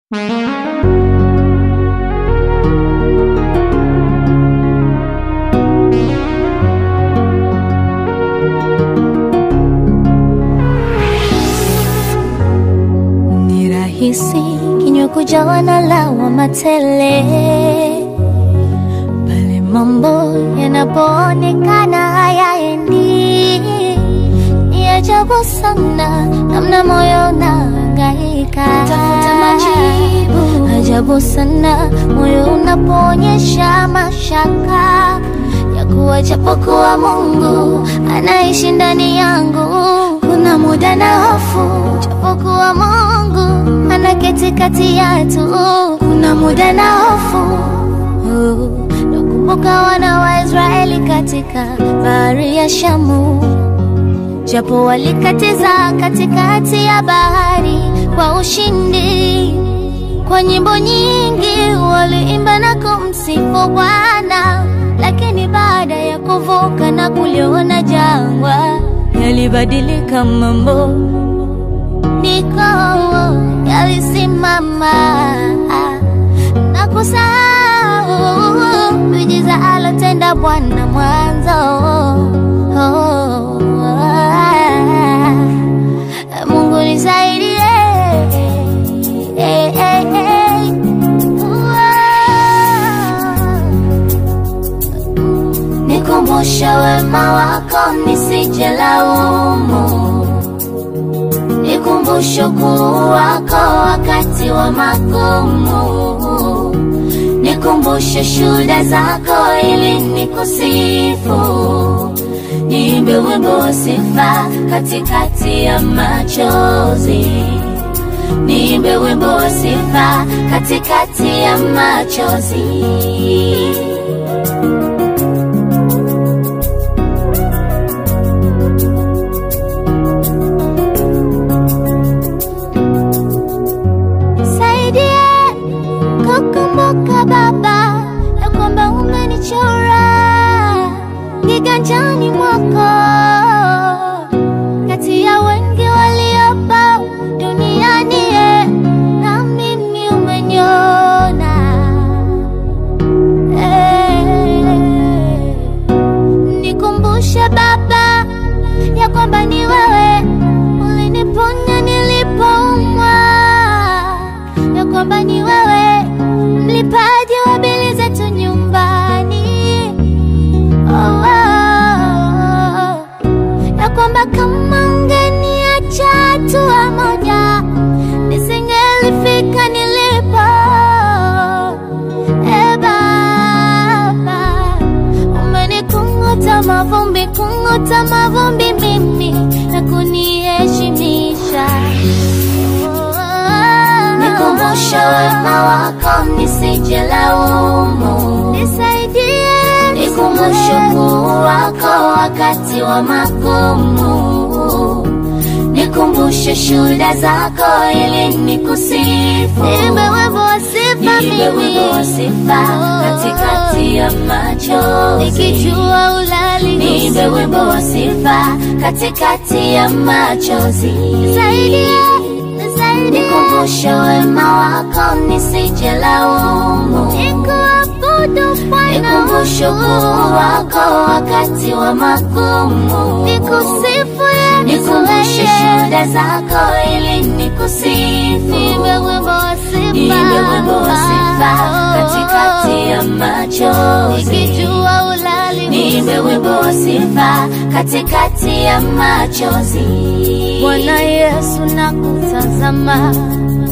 Ni rahisi kinywa kujawa na lawama tele pale mambo yanapoonekana hayaendi. Ni ajabu sana namna moyo unahangaika tafuta majibu. Ajabu sana moyo unapoonyesha mashaka ya kuwa japokuwa Mungu anaishi ndani yangu, kuna muda na hofu, japokuwa Mungu anaketi kati yetu, kuna muda na hofu Oh, nakumbuka wana wa Israeli katika bahari ya Shamu, japo walikatiza katikati ya bahari kwa ushindi. Kwa nyimbo nyingi waliimba na kumsifu Bwana, lakini baada ya kuvuka na kuliona jangwa, yalibadilika mambo, niko yalisimama na kusahau miujiza alotenda Bwana mwanzo. Oh, Mungu nisaidie. Eh, eh, eh. Nikumbushe wema wako nisije laumu, nikumbushe ukuu wako wakati wa magumu, nikumbushe shuhuda zako ili nikusifu, niimbe wimbo wa sifa katikati ya machozi, niimbe wimbo wa sifa katikati ya machozi. Nisaidie kukumbuka Baba ya kwamba umenichora kiganjani mwako kati ya wengi waliopo duniani, eh, na mimi umeniona eh. Nikumbushe Baba ya kwamba ni wewe uliniponya nilipoumwa, ya kwamba ni wewe mlipaji wa bili zetu nyumbani. Oh, oh, oh. ya kwamba kama ungeniacha hatua moja nisingelifika nilipo. E Baba, umenikung'uta mavumbi, kung'uta mavumbi mimi na kuniheshimisha. Nikumbushe wema wako nisije laumu, nisaidie, nikumbushe ukuu wako wakati wa magumu, nikumbushe shuhuda zako ili nikusifu, niimbe wimbo wa sifa Niimbe wimbo wa sifa katikati ya machozi. nikijua ulali Niimbe wimbo wa sifa katikati ya machozi. Nisaidie, nisaidie, Nikumbushe wema wako nisije laumu. nikuabudu Bwana Nikumbushe ukuu wako wakati wa magumu. nikusifu Yesu Nikumbushe wewe. shuhuda zako ili nikusifu. Niimbe wimbo wa sifa, Niimbe wimbo wa sifa katikati ya machozi. nikijua ulali Niimbe wimbo wa sifa katikati ya machozi. Bwana Yesu nakutazama,